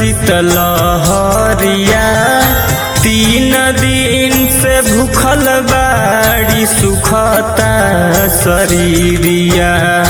शीतलहरिया तीन दिन से भूखल बाड़ी सुखता शरीरिया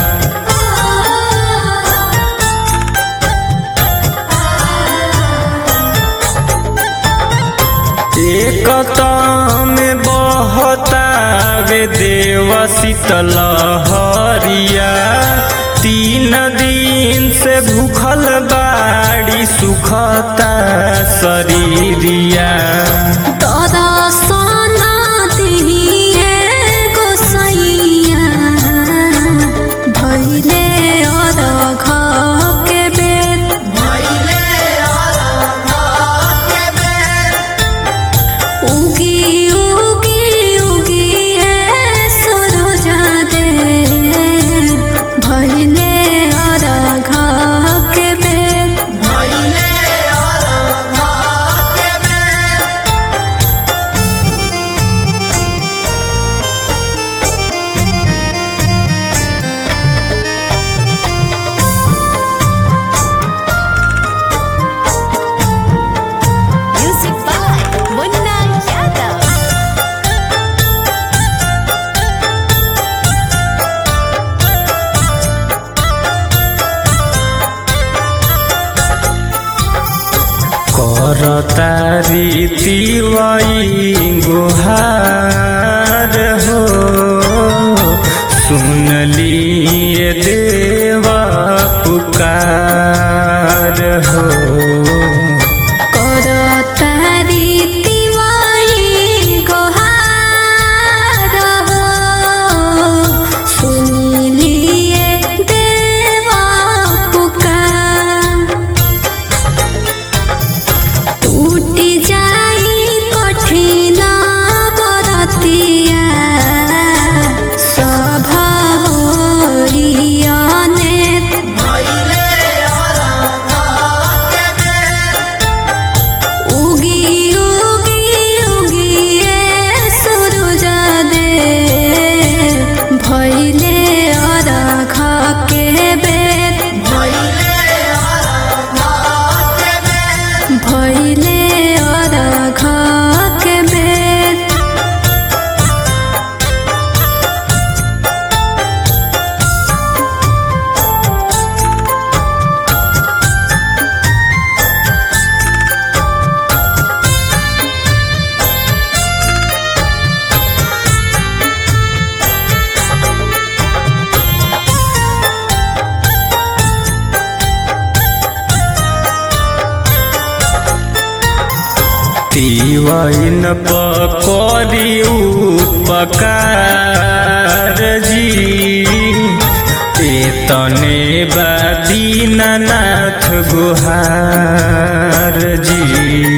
एक में बहता वे देव शीतलहरिया तीन दिन से भूखल बाड़ी सुखता शरीरिया तोरा सोना दिए गोसैया भैले अरघ के बेर उगी उगी उगी ए सूरज दे भैले अरघ के बेर Music by Munna Yadav. करतारी तिवई गुहार हो सुनलिए देवा पुकार हो करतारी तिवारी गोहार हो सुनिलिए देवा पुकार टूटी जाई कठिन बरतिया सभा होरियने उगी उगी उगी ए सूरज दे भैले अरघ के बेर भैले अरघ के बेर तिवइन पकड़ी उपकार जी एतने बदीनाथ गुहार जी